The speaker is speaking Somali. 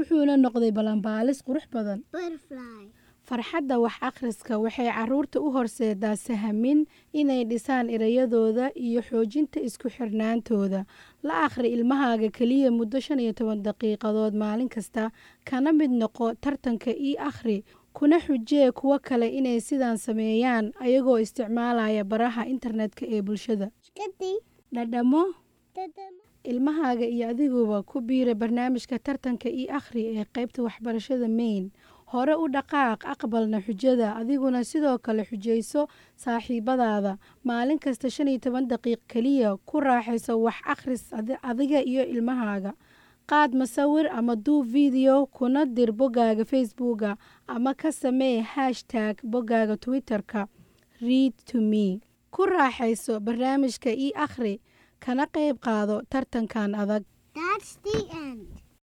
wuxuuna noqday balanbaalis qurux badan butterfly, farxadda wax akhriska waxay caruurta u horseedaa sahamin inay dhisaan erayadooda iyo xoojinta isku xirnaantooda la akhri ilmahaaga keliya muddo shan iyo toban daqiiqadood maalin kasta kana mid noqo tartanka ii akhri kuna xujee kuwo kale inay sidaan sameeyaan ayagoo isticmaalaya baraha internetka ee bulshada skitty, dhadhamo dadama, ilmahaaga iyo adiguba ku biira barnaamijka tartanka ii akhri ee qaybta waxbarashada main hore u dhaqaaq aqbalna xujada adiguna sidoo kale xujayso saaxiibadaada maalin kasta shan iyo toban daqiiq keliya ku raaxayso wax akhris adi- adiga iyo ilmahaaga qaad masawir ama duub video kuna dir boggaaga facebooka ama ka samee hashtag boggaaga twitterka read to me ku raaxayso barnaamijka ii akhri kana qayb qaado tartankan adag That's the end.